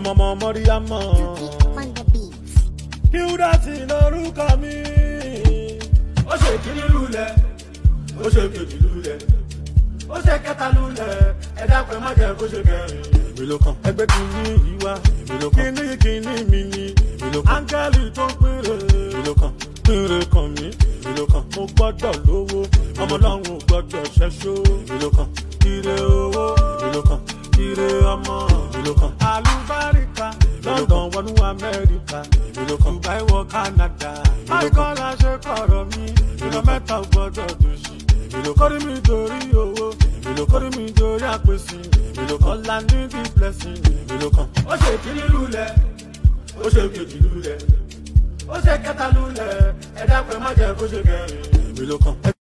ọmọ ọmọ mọ́ríyámọ́. on the beat. Hilda lórúkọ mi. ó ṣe kíní lulẹ̀ ó ṣe kejì lulẹ̀ ó ṣe kẹta lulẹ̀ ẹ dápẹ́ má jẹ́ kó ṣe kẹrin. èmi ló kàn. ẹgbẹ́ kìíní yìí wá èmi ló kàn. kíní kíní mi ni èmi ló kàn. áńgẹ́lì tó ń pínre èmi ló kàn. pínre kàn mí èmi ló kàn. mo gbọ́dọ̀ lówó ọmọ ọlọ́run ò gbọ́dọ̀ ṣẹ́ṣó èmi ló kàn. ire owó èmi ló kàn. ire ọmọ èmi ló kàn. àlùbáríkà london wọnú amẹ́ríkà èmi ló kàn. dubai wọ canada michael aṣẹ kọ̀rọ̀ mi ìlọ mẹ́ta ò gbọ́dọ̀ dòṣì èmi ló kàn. kórìí mi torí owó èmi ló kàn. kórìí mi torí àpèsè èmi ló kàn. ọ̀la ní the blessing èmi ló kàn. ó ṣe kíní lulẹ̀ ó ṣe kejì lulẹ̀ ó ṣe kẹta lulẹ̀ ẹ dápẹ́ má jẹ́ kó ṣe kẹrin èmi ló kàn.